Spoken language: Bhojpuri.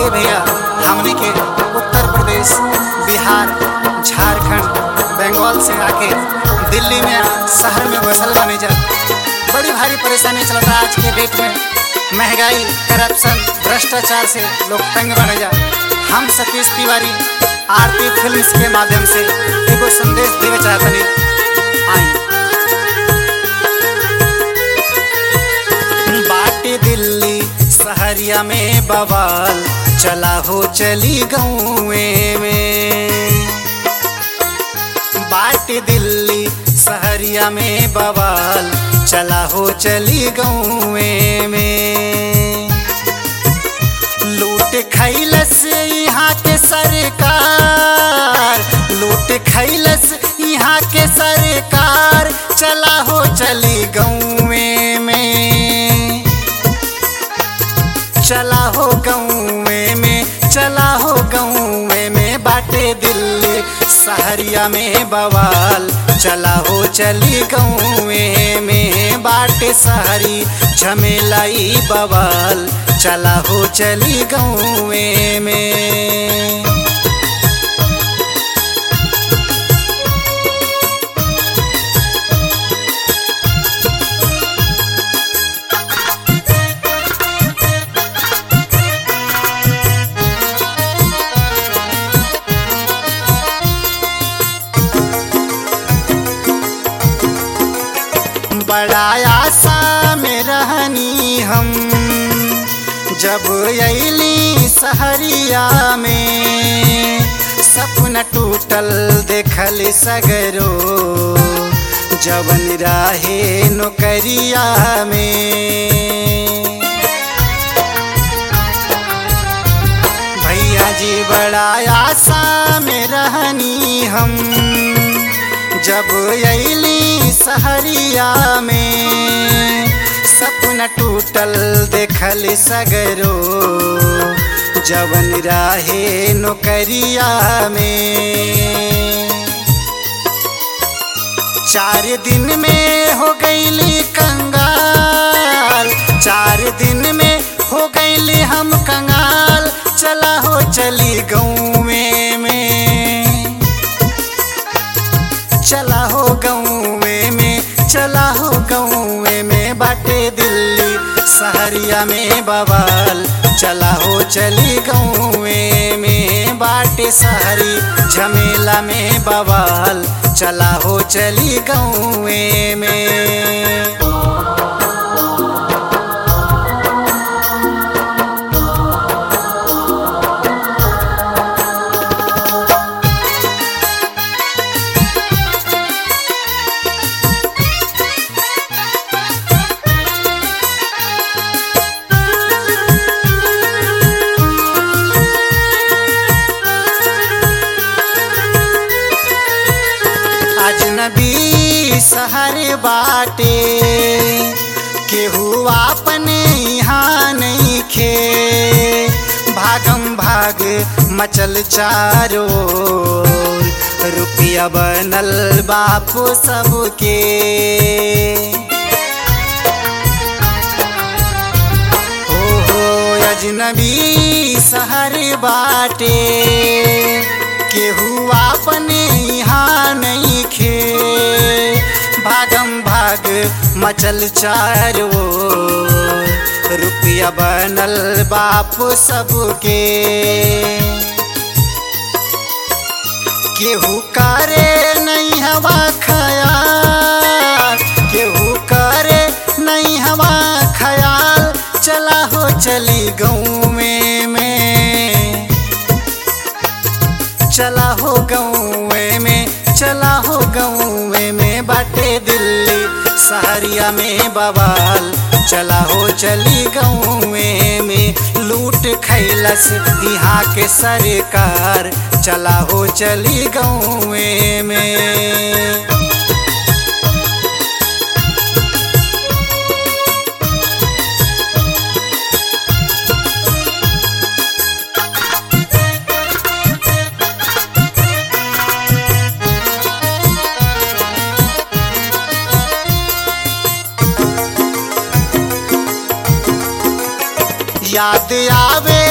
ए भैया हमने के उत्तर प्रदेश बिहार झारखंड बंगाल से आके दिल्ली में शहर में बसल बने जा बड़ी भारी परेशानी चलता आज के डेट में महंगाई करप्शन भ्रष्टाचार से लोग तंग बने जा हम सतीश तिवारी आरती फिल्म्स के माध्यम से एगो संदेश देवे चाहतनी आई बाटे दिल्ली सहरिया में बवाल चला हो चली गौए में बाटे दिल्ली सहरिया में बवाल चला हो चली गौए में लूट खैलस यहाँ के सरकार लूट खैलस यहाँ के सरकार चला हो चली गौए में चला हो गौए में चला हो गौए में बाटे दिल्ली सहरिया में बवाल चला हो चली गौए में बाटे सहरी झमेलाई बवाल चला हो चली गौए में बड़ा आशा में रहनी हम जब अली सहरिया में सपना टूटल देखल सगरो जवन राहे नौकरिया में भैया जी बड़ा आशा में रहनी हम जब अली सहरिया में सपना टूटल देखल सगरो जवन राहे नौकरिया में चार दिन में हो गईली कंगाल चार दिन में हो गईली हम कंगाल चला हो चली गौए में चला हो गौए में चला हो गौए में बाटे दिल्ली सहरिया में बवाल चला हो चली गौए में बाटे सहरी झमेला में बवाल चला हो चली गौए में अजनबी सहर बाटे केहू अपने यहाँ नहीं खे भागम भाग मचल चारो रुपया बनल बापू सबके हो हो अजनबी सहर बाटे केहू अपने यहाँ नहीं खे भागम भाग मचल चारो रुपया बनल बाप सबके केहू करे नहीं हवा खयाल केहू करे नहीं हवा खयाल चला हो चली गौए में चला हो गौए में चला हो गौए में बाटे दिल्ली सहरिया में बवाल चला हो चली गौए में लूट खैलस यहाँ के सरकार चला हो चली गौए में याद